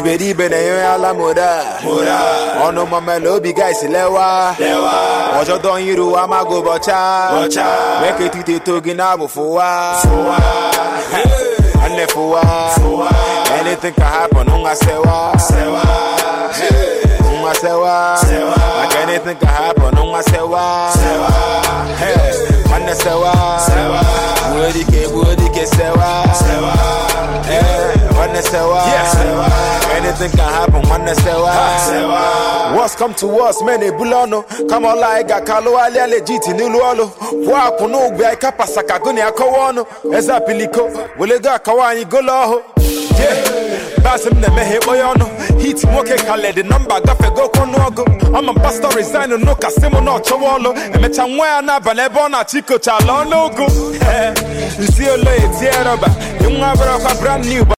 iberibe na-enye ala moda ọnụ mamela obi gaisi lewa ọjọdọ iru amago bọcha meke etite eto gị na-abụ fụwa nne fụwa anything can happen nwa sewa nwa sewa like anything can happen nwa sewa Hey, nwanne sewa gbuo dike gbuo dike sewa Hey, nwanne sewa anything can happen nwanne sewa What's come to us men ebulu ọnụ kama ọla anyị ga-akalụghalịa legit n'ilu ọlụ kwụọ akwụ n'ụgwọ anyị kapasa ka gụnị akọwa ọnụ eze apiliko welego akọwa anyị golo ọhụ basị m na-emeghe ekpoghe ọnụ hit nwoke kaledi nọmba gafego ọnụọgụ ama m pastọ resign n'ụka si m na ọchọwa ọlụ emecha nwa ya n'abalị ebe ọ na-achọ ikocha ala ọnụ ụgụ nsi olo etie rọba nwa bịarakwa brand new